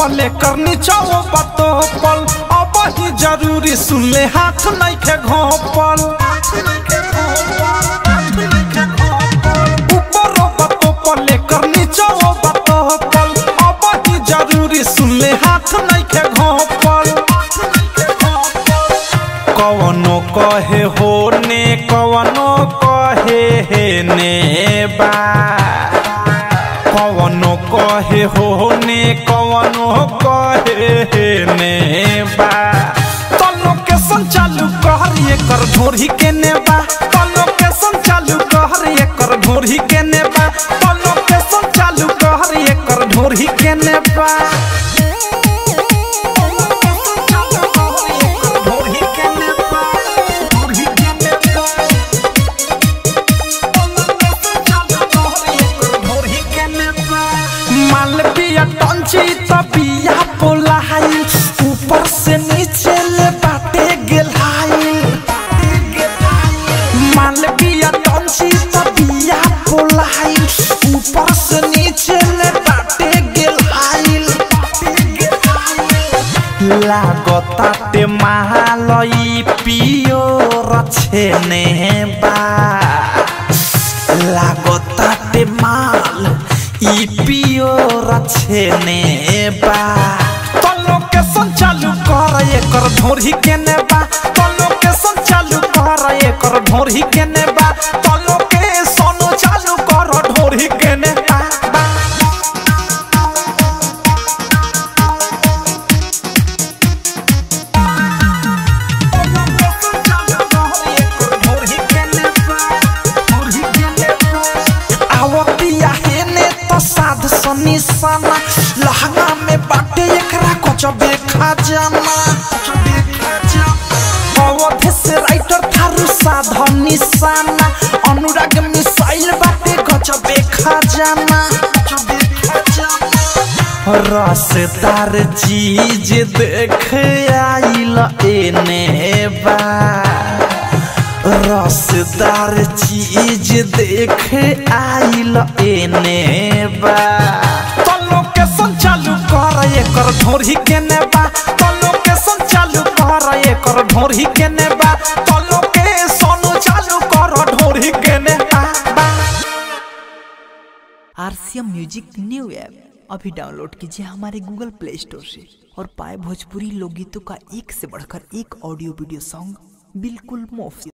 पले करनी चाहो बतो पल अब ही जरूरी सुन ले हाथ नहीं के घोपल ऊपर बतो पले करनी चाहो बतो पल अब ही जरूरी सुन ले हाथ नहीं के घोपल कवनो कहे हो ने कवनो कहे हे ने बा कवनो कहे हो ने कवनो कहे हे ने बा तलो के संचालू कहर ये कर ढोरी के ने बा तलो के संचालू कहर ये कर ढोरी के ने बा तलो के संचालू कहर ये कर ढोरी के ने बा मालविया टंची तबिया पोलाई ऊपर से नीचे ले बाटे गेलाई मालविया टंची तबिया पोलाई ऊपर से नीचे ले बाटे गेलाई लागताटे महालई पियो रछेने बा लागताटे माल ई पियो रछेने बा तलो के संचालू कर एकर ढोरी के ने बा तलो के संचालू कर एकर ढोरी के ने बा तलो के सोनो चालू कर ढोरी के ने बा बा। आवतिया हेने तो साध सनी सना लहंगा में बाटे एकरा कुछ देखा जाना अवधे से राइटर थारू साध निशाना अनुराग मिसाइल बाटे कुछ देखा जाना रसदार चीज देख आइल एने बा रसदार चीज देख आइल एने बा तलो के संचालू कर एकर ढोरी के ने बा तलो के संचालू कर एकर ढोरी के ने बा तलो के सोनो चालू कर ढोरी के ने बा बा। आरसीएम म्यूजिक न्यू ऐप अभी डाउनलोड कीजिए हमारे गूगल प्ले स्टोर से और पाए भोजपुरी लोकगीतों का एक से बढ़कर एक ऑडियो वीडियो सॉन्ग बिल्कुल मुफ्त